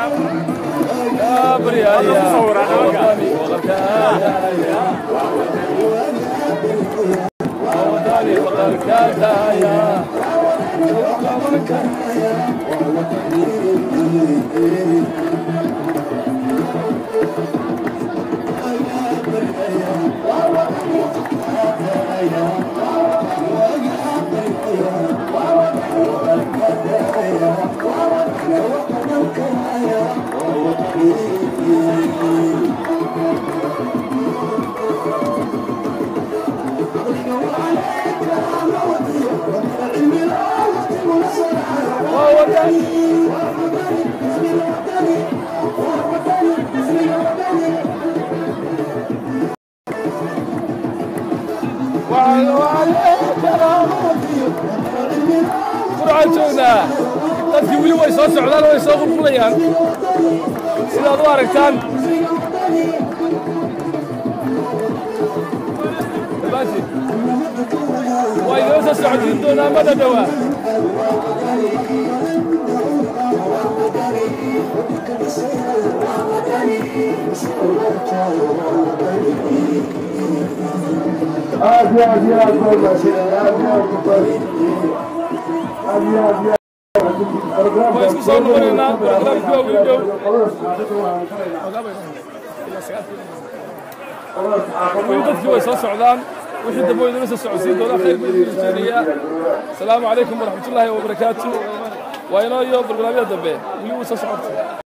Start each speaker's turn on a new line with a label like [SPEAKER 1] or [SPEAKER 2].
[SPEAKER 1] qurcaan joognaa dadkii weli way soo socdaan way soo qulqulayaan sidaad u aragtaan dhammaantiin waa inoo soo socodsiin doonaa mada dhowaa
[SPEAKER 2] aad iyo aad iyo aad baa mahadsanyahay aad iyo aad baa aad iyo aad iyo
[SPEAKER 1] waan isku soo noqonaynaa barnaamijka waa weli dhow weli dadkii way soo socdaan wixii dambe waynala soo socodsiin doonaa khayr buu idin rajeynayaa asalaamu calaykum waraxmatullaahi wabarakaatu waa inoo iyo barnaamijyada dambe weli wuu soo socota